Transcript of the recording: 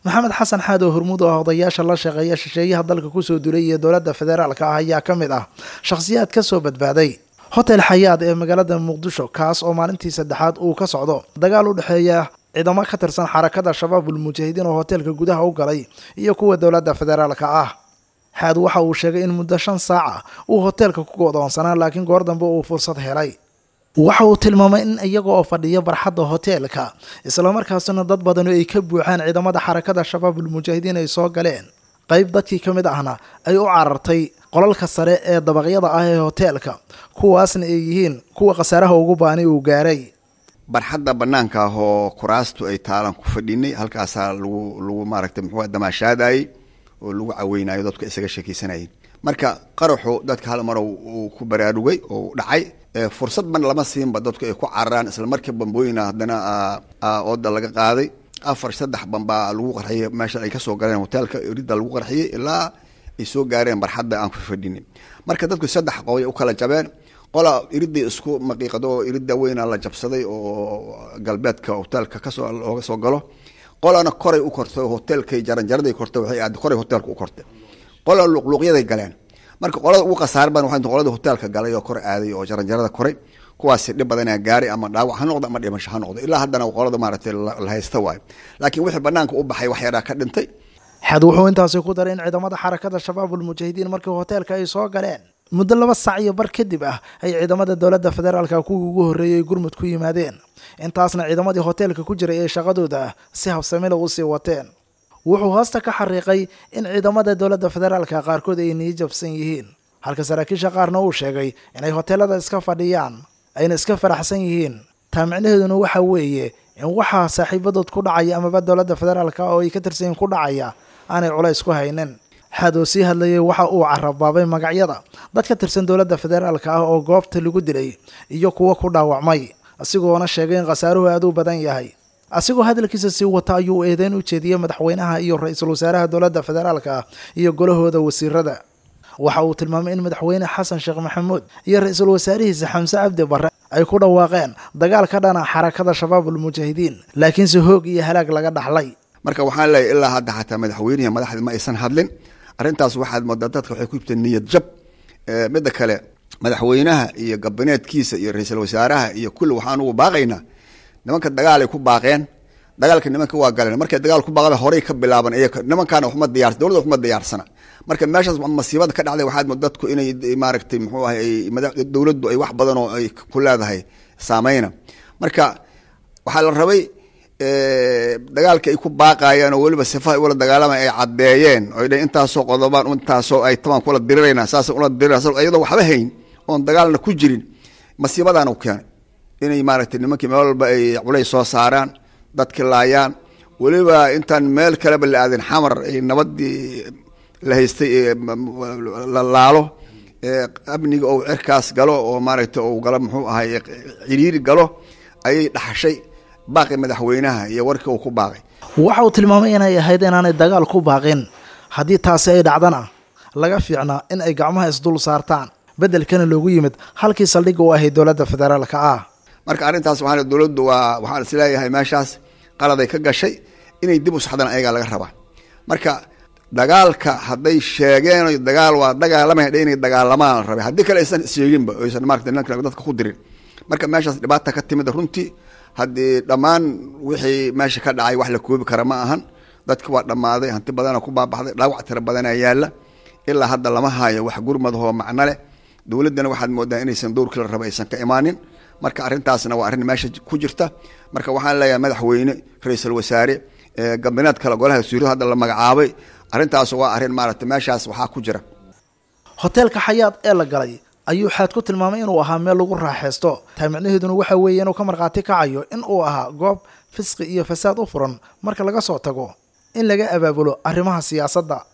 maxamed xasan xaad oo hormuud oo ah odayaasha la shaqeeya shisheeyaha dalka kusoo dulay iyo dowladda federaalka ah ayaa ka mid ah shakhsiyaad ka soo badbaaday hotel xayaad ee magaalada muqdisho kaas oo maalintii saddexaad uu ka socdo dagaal u dhexeeya ciidamo ka tirsan xarakada shabaabul mujaahidiin oo hoteelka gudaha u galay iyo kuwa dowladda federaalka ah xaad waxa uu sheegay in muddo shan saaca uu hoteelka ku godoonsanaa laakiin goor dambe uu fursad helay waxa uu tilmaamay in iyaga oo fadhiya barxadda hoteelka islamarkaasina dad badani ay ka buuxaan ciidamada xarakada shabaabul mujaahidiin ay soo galeen qayb dadkii ka mid ahna ay u carartay qolalka sare ee dabaqyada ah ee hoteelka kuwaasna ay yihiin kuwa khasaaraha ugu baani uu gaaray barxadda banaanka ah oo kuraastu ay taalan ku fadhinay halkaasaa lagu lagu maaragtay muxuu damaashaadayey oo lagu caweynayo dadku isaga sheekeysanayeen marka qaraxu dadka hal mar uu ku baraarugay oo dhacay fursad ban lama siinba dadku ay ku cararaan isla markii bambooyina haddana ooda laga qaaday afar saddex bambaa lagu qarxiyey meesha ay kasoo galeen hoteelka ridda lagu qarxiyey ilaa ay soo gaareen barxadda aan ku fadhinay marka dadku saddex qoy u kala jabeen qola iridday isku maqiiqado oo iridda weyna la jabsaday oo galbeedka hoteelka kasoo looga soo galo qolana koray u kortay hoteelkay jaranjaraday kortay waxay aad koray hoteelka u kortay qola luqluuqyaday galeen marka qolada ugu khasaar badan waxay qolada hoteelka galay oo kor aaday oo jaranjarada koray kuwaasi dhib badanaa gaaray ama dhaawac ha noqdo ama dhimasho ha noqdo ilaa haddana qolada maaragtay la haysta waayo laakiin wixii banaanka u baxay wax yaraa ka dhintay xad wuxuu intaasi ku daray in ciidamada xarakada shabaabul mujaahidiin markii hoteelka ay soo galeen muddo laba sac iyo bar kadib ah ay ciidamada dowladda federaalka kuwii ugu horreeyay gurmud ku yimaadeen intaasna ciidamadii hoteelka ku jiray ee shaqadooda si habsamila u sii wateen wuxuu hoosta ka xariiqay in ciidamada dowladda federaalka qaarkood ay nii jabsan yihiin halka saraakiisha qaarna uu sheegay inay hoteelada iska fadhiyaan ayna iska faraxsan yihiin taa micnaheeduna waxa weeye in waxaa saaxiibadood ku dhacaya amaba dowladda federaalka oo ay ka tirsanyiin ku dhacaya aanay culays ku haynin xaad oo sii hadlayay waxa uu carabaabay magacyada dad ka tirsan dowladda federaalka ah oo goobta lagu dilay iyo kuwo ku dhaawacmay asigoona sheegay in khasaaruhu aad u badan yahay asigoo hadalkiisa sii wata ayuu eedeyn u jeediyey madaxweynaha iyo ra-iisul wasaaraha dowladda federaalka ah iyo golahooda wasiirada waxa uu tilmaamay in madaxweyne xasan sheekh maxamuud iyo ra-iisul wasaarihiisa xamse cabdi barre ay ku dhawaaqeen dagaal ka dhana xarakada shabaabul mujaahidiin laakiinse hoog iyo halaag laga dhaxlay marka waxaan leeyahy ilaa hadda xataa madaxweynihi madaxda ma aysan hadlin arrintaas waxaad moodaa dadka waxay ku yibteen niyad jab midda kale madaxweynaha iyo gabineedkiisa iyo ra-iisul wasaaraha iyo kulli waxaan ugu baaqaynaa nimanka dagaalay ku baaqeen dagaalka nimanka waa galeen markay dagaal ku baaqda horey ka bilaaban iyaga nimankaana waxma diyaar dowladda waxma diyaarsana marka meeshaas masiibada ka dhacday waxaad moodaa dadku inay maaragtay muxuu ahay dowladdu ay wax badan oo ay ku leedahay saameyna marka waxaa la rabay dagaalka ay ku baaqayeen oo weliba sifaha ula dagaalama ay caddeeyeen oo dh intaasoo qodobaan intaasoo ay tabaan kula dirirayna saas ula dirirayna iyadoo waxba hayn oon dagaalna ku jirin masiibadaana u keenay inay maaragtay nimankii meel walba ay culays soo saaraan dadki laayaan weliba intaan meel kaleba la aadin xamar ay nabadii la haystay la laalo amniga ou cirkaas galo oo maaragtay ou galo muxuu ahay ciriiri galo ayay dhaxashay baaqi madaxweynaha iyo warkii uu ku baaqay waxa uu tilmaamay inay ahayd inaanay dagaal ku baaqin haddii taasi ay dhacdana laga fiicnaa in ay gacmaha isdul saartaan beddelkana loogu yimid halkii saldhigga u ahayd dowladda federaalka ah marka arrintaas waxaa dowladdu waa waxaan isleeyahay meeshaas qaladay ka gashay inay dib u saxdaan ayagaa laga rabaa marka dagaalka hadday sheegeen dagaal waa dagaalamay inay dagaalamaan la rabay haddii kale aysan sheeginba aysan maarata nimanka dadka ku dirin marka meeshaas dhibaata ka timid runtii haddii dhammaan wixii meesha ka dhacay wax la koobi kara ma ahan dadki waa dhammaaday hanti badana ku baabaxday dhaawac tira badanaa yaalla ilaa hadda lama haayo wax gurmadahoo macno leh dowladdana waxaad moodaa inaysan dowrkii la raba aysan ka imaanin marka arrintaasna waa arrin meesha ku jirta marka waxaan leeyahay madaxweyne ra-iisul wasaare gabineed kale golaha wasiiradu hadda la magacaabay arrintaas waa arrin maaragtay meeshaas waxaa ku jira hoteelka xayaad ee la galay ayuu xaad ku tilmaamay inuu ahaa meel lagu raaxaysto taa micnaheeduna waxa weeye inuu ka markhaati kacayo in uu ahaa goob fisqi iyo fasaad u furan marka laga soo tago in laga abaabulo arrimaha siyaasadda